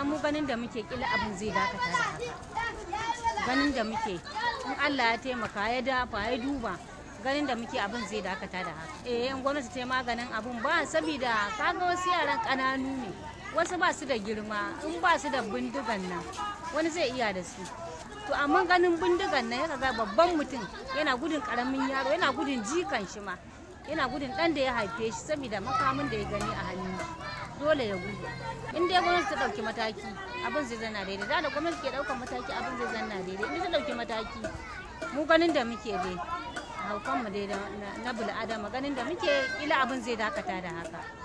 gaskiya mu ganin da muke kila abin zai dakata da haka ganin da muke in Allah ya taimaka ya dafa ya duba ganin da muke abin zai dakata da haka eh in gwamnati ta yi maganin abin ba saboda kaga wasu yaran kananu ne wasu ba su da girma in ba su da bindigan nan wani zai iya da su to amma ganin bindigan nan ya ga babban mutum yana gudun karamin yaro yana gudun jikan shi ma yana gudun dan da ya haife shi saboda makamin da ya gani a hannun shi dole ya gudu in dai gwamnati ta dauki mataki abin zai zanna daidai da da gwamnati ke daukar mataki abin zai zanna daidai in ta dauki mataki mu ganin da muke dai haukan mu dai na bil'adama ganin da muke ila abin zai dakata da haka